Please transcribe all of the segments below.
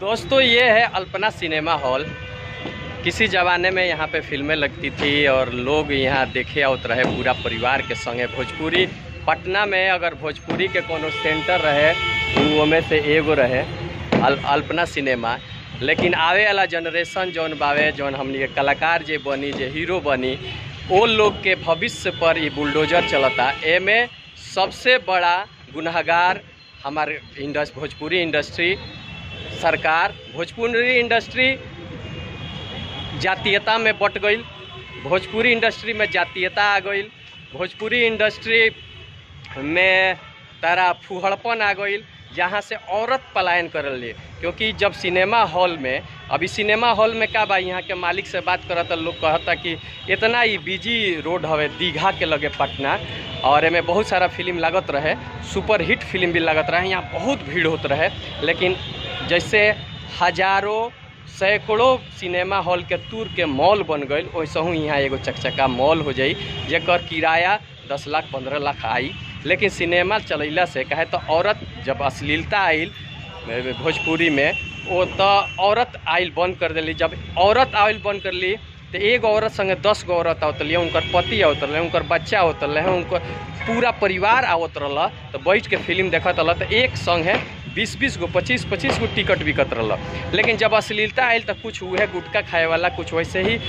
दोस्तों ये है अल्पना सिनेमा हॉल किसी ज़माने में यहाँ पे फिल्में लगती थी और लोग यहाँ देखे आवत रहे पूरा परिवार के संगे भोजपुरी पटना में अगर भोजपुरी के कोनो सेंटर रहे वो में से एगो रहे अल, अल्पना सिनेमा लेकिन आवे वाला जनरेशन जौन बावे जौन हमनी के कलाकार जे बनी जे हीरो बनी वो लोग के भविष्य पर ये बुलडोजर चलता एमे सबसे बड़ा गुनहगार हमारे इंडस्ट भोजपुरी इंडस्ट्री सरकार भोजपुरी इंडस्ट्री जातीयता में बट गई भोजपुरी इंडस्ट्री में जातीयता आ गई भोजपुरी इंडस्ट्री में तारा फुहड़पन आ गई जहाँ से औरत पलायन करल लिए क्योंकि जब सिनेमा हॉल में अभी सिनेमा हॉल में का बा यहाँ के मालिक से बात करत लोग कहता कि इतना ही बिजी रोड हवे दीघा के लगे पटना और एमे बहुत सारा फिल्म लागत रहे सुपर हिट फिल्म भी लागत रहे यहाँ बहुत भीड़ होत रहे लेकिन जैसे हजारों सैकड़ों सिनेमा हॉल के तूर के मॉल बन गई वैसे ही यहाँ एगो चकचका मॉल हो जाई जेकर किराया दस लाख पंद्रह लाख आई लेकिन सिनेमा चलैला से कहे तो औरत जब अश्लीलता आइल भोजपुरी में वो तो औरत आइल बंद कर दिली जब औरत आइल बंद कर ली तो एगो औरत संगे दस गो औरत आवत रही उनकर पति आवत रहे उनकर बच्चा आवत रहे उनकर पूरा परिवार आवत रहा तो बैठ के फिल्म देखत रहा तो एक संग है बीस बीस गो पच्चीस पच्चीस गो टिकट बिकत रहा लेकिन जब अश्लीलता आयल तो कुछ उहे गुटखा खाए वाला कुछ वैसे ही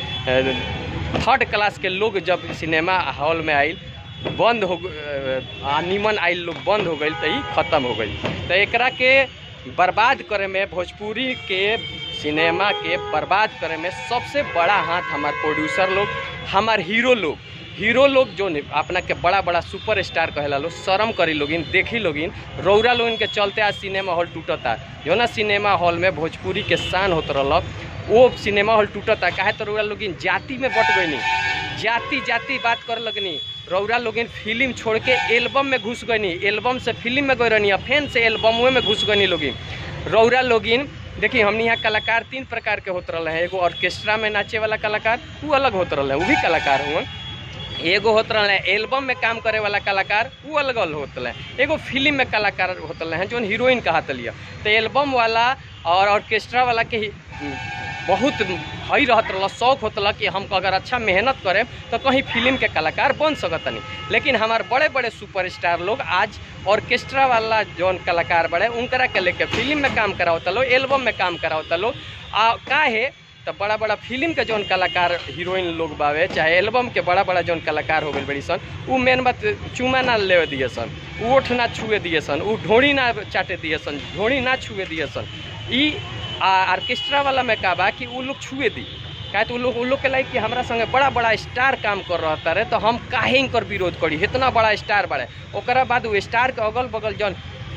थर्ड क्लास के लोग जब सिनेमा हॉल में आयल बंद हो आ निमन आइल लोग बंद हो गई तो ही खत्म हो गई तो एकरा के बर्बाद करे में भोजपुरी के सिनेमा के बर्बाद करे में सबसे बड़ा हाथ हमार प्रोड्यूसर लोग हमार हीरो लोग हीरो लोग जो अपना के बड़ा बड़ा सुपर स्टार कहेला लोग शर्म करी लोगिन देखी लोगिन रौरा लोगिन के चलते आज सिनेमा हॉल टूटता जो ना सिनेमा हॉल में भोजपुरी के शान होत रहलक वो सिनेमा हॉल टूटता काहे तो रौरा लोगिन जाति में बट गईनी जाति जाति बात कर लगनी रौरा लोगिन फिल्म छोड़ के एल्बम में घुस गईनी एल्बम से फिल्म में गई रहनी फैन से एल्बम में घुस गईनी लोगिन रौरा लोगिन देखिए हमने यहाँ कलाकार तीन प्रकार के होते रहे हैं एगो ऑर्केस्ट्रा में नाचे वाला कलाकार वो अलग होते रहे वो भी कलाकार हुआ एगो होत रहे एल्बम में काम करे वाला कलाकार वो अलग अलग होते रहे एगो फिल्म में कलाकार होते रहे जो हीरोइन कहत लिया तो एल्बम वाला और ऑर्केस्ट्रा वाला के बहुत हई रहत रहा शौक होता कि हम अगर अच्छा मेहनत करें तो कहीं फिल्म के कलाकार बन सकतनी लेकिन हमारे बड़े बड़े सुपरस्टार लोग आज ऑर्केस्ट्रा वाला जौन कलाकार बड़े उनकरा के लेके फिल्म में काम करावता लो एल्बम में काम करावता लो आ काहे तो बड़ा बड़ा फिल्म के जौन कलाकार हीरोइन लोग बावे चाहे एल्बम के बड़ा बड़ा जौन कलाकार हो गई बड़ी सन वो मेन बात चुमा ना ले दिए सन ओठ ना छुए दिए सन वो ढोड़ी ना चाटे दिए सन ढोड़ी ना छुए दिए सन ई ऑर्केस्ट्रा वाला में का बा कि वो लोग छुए दी काहे तो लोग लोग के लाइक कि हमारा संगे बड़ा बड़ा स्टार काम कर रहा रहे तो हम काहे इनकर विरोध करी इतना बड़ा स्टार बड़े ओकरा बाद वो स्टार के अगल बगल जौन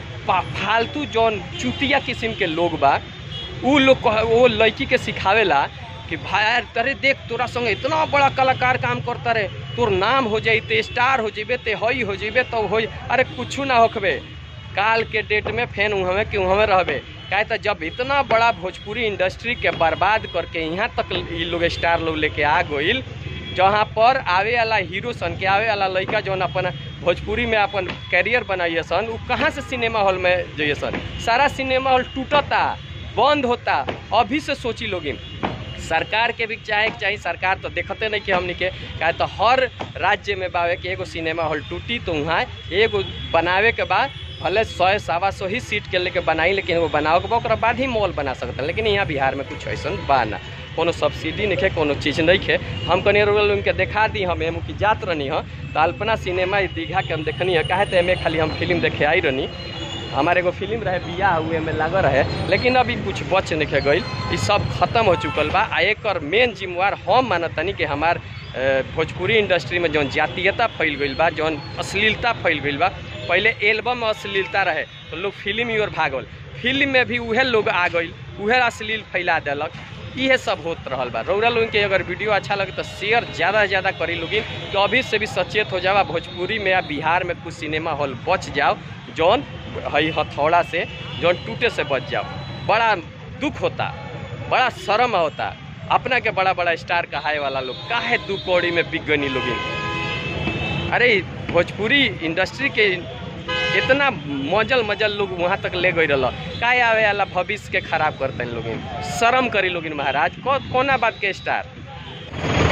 फालतू जौन चुतिया किस्म के लोग बा उ लोग वो लड़की के सिखावेला कि भाई तरे देख तोरा संगे इतना बड़ा कलाकार काम करता रे तोर नाम हो जाते स्टार हो जेबे ते हई हो जेबे तो हो अरे कुछ ना होखबे काल के डेट में फेन उहमे कि उहमे रहबे काहे तो जब इतना बड़ा भोजपुरी इंडस्ट्री के बर्बाद करके यहाँ तक ये लोग स्टार लोग लेके आ गई जहाँ पर आवे वाला हीरो सन के आवे वाला लड़का जौन अपन भोजपुरी में अपन कैरियर बनाइए सन वो कहाँ से सिनेमा हॉल में जाइए सन सारा सिनेमा हॉल टूटता बंद होता अभी से सोची लोगिन सरकार के भी चाहे चाहिए सरकार तो देखते नहीं कि हमने के कहे तो हर राज्य में बावे कि एगो सिनेमा हॉल टूटी तो वहाँ एगो बनावे के बाद भले सौ सवा सौ ही सीट के लेके बनाई लेकिन वो बनाओ के बाद बाद ही मॉल बना सकता लेकिन यहाँ बिहार में कुछ ऐसा बा ना कोनो सब्सिडी नहीं है कोनो चीज़ नहीं है हम कनी उनके देखा दी हम एम की जात रहनी है तो अल्पना सिनेमा दीघा के हम देखनी है कहे तो एम खाली हम फिल्म देखे आई रहनी हमारे एगो फिल्म रहे बिया हुए में लागल रहे लेकिन अभी कुछ बच नहीं गई ये सब खत्म हो चुकल बा आ एक मेन जिम्मेवार हम मानतनी कि हमार भोजपुरी इंडस्ट्री में जौन जातीयता फैल गई बा जौन अश्लीलता फैल गई बा पहले एल्बम में अश्लीलता रहे तो लोग फिल्म ही और भागल फिल्म में भी उहे लोग आ गई उहे अश्लील फैला दिलक ये सब होत रहल बा रौरा लोगन के अगर वीडियो अच्छा लगे तो शेयर ज़्यादा से ज़्यादा करी लोगिन कि अभी से भी सचेत हो जाओ भोजपुरी में या बिहार में कुछ सिनेमा हॉल बच जाओ जौन हई हथौड़ा से जौन टूटे से बच जाओ बड़ा दुख होता बड़ा शर्म होता अपना के बड़ा बड़ा स्टार कहाए वाला लोग काहे दू कौड़ी में बिक गनी लोगिन अरे भोजपुरी इंडस्ट्री के इतना मजल मजल लोग वहाँ तक ले गई रहा काय आवे वाला भविष्य के खराब करते हैं लोग शर्म करी लोग महाराज को, कोना बात के स्टार